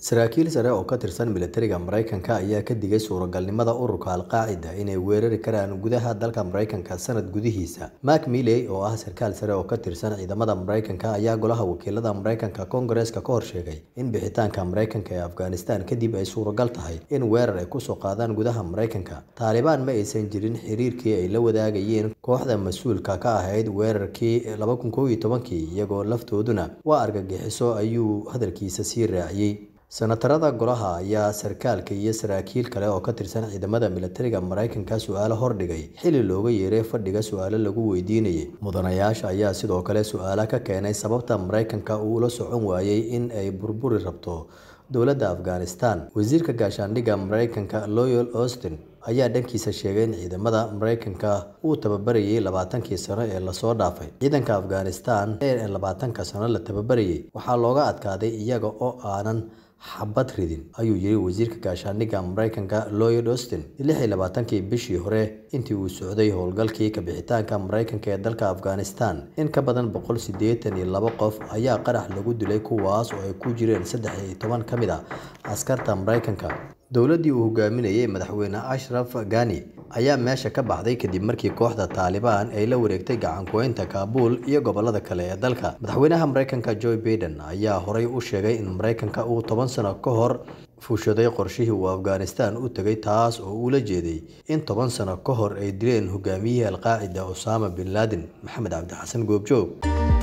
saraakiil sare oo ka tirsan militariga maraykanka ayaa ka digay suuragalnimada ururka al-qaacida inay weerari karaan gudaha dalka maraykanka sanad gudihiisa mark milley oo ah sarkaal sare oo ka tirsan ciidamada maraykanka ayaa golaha wakiilada maraykanka koongareeska ka hor sheegay in bixitaanka maraykanka ee afghanistan kadib ay suuragal tahay in weerar ay kusoo qaadaan gudaha maraykanka taalibaan ma aysan jirin xiriirkii ay la wadaagayeen kooxda mas-uulka ka ahayd weerarkii laba kun koob iyo tobankii iyagoo laftooduna waa argagixiso ayuu hadalkiisa sii raaciyey senatarada golaha ayaa sarkaalka iyo saraakiil kale oo ka tirsan ciidamada militariga maraykanka su-aalo hordhigay xili looga yeeray fadhiga su-aalo lagu weydiinayay mudanayaasha ayaa sidoo kale su-aalo ka keenay sababta maraykanka uu ula socon waayey in ay burburi rabto dowladda afghanistan wasiirka gaashaandhigga maraykanka loyal austin ayaa dhankiisa sheegay in ciidamada maraykanka uu tababarayay labaatankii sano ee lasoo dhaafay ciidanka afghanistan ee labaatanka sano la tababarayay waxaa looga adkaaday iyaga oo aanan xabad ridin ayuu yiri wasiirka gaashaandhigga maraykanka loyal austin lix iyo labaatankii bishii hore intii uu socday howlgalkii kabixitaanka maraykanka ee dalka afghanistan in ka badan boqol siddeetan iyo labo qof ayaa qarax lagu dilay kuwaas oo ay ku jireen saddex iyo toban ka mid ah askarta maraykanka dowladdii uu hogaaminayay madaxweyne ashraf gani ayaa meesha ka baxday kadib markii kooxda taalibaan ay la wareegtay gacankuweynta kaabuul iyo gobolada kale ee dalka madaxweynaha maraykanka joe baiden ayaa horay u sheegay in maraykanka uu toban sano ka hor fuushaday qorshihii uu afghanistan u tegay taas oo uu la jeeday in toban sano ka hor ay dileen hogaamiyihii alqaacida osama bin laden maxamed cabdixasan goobjoog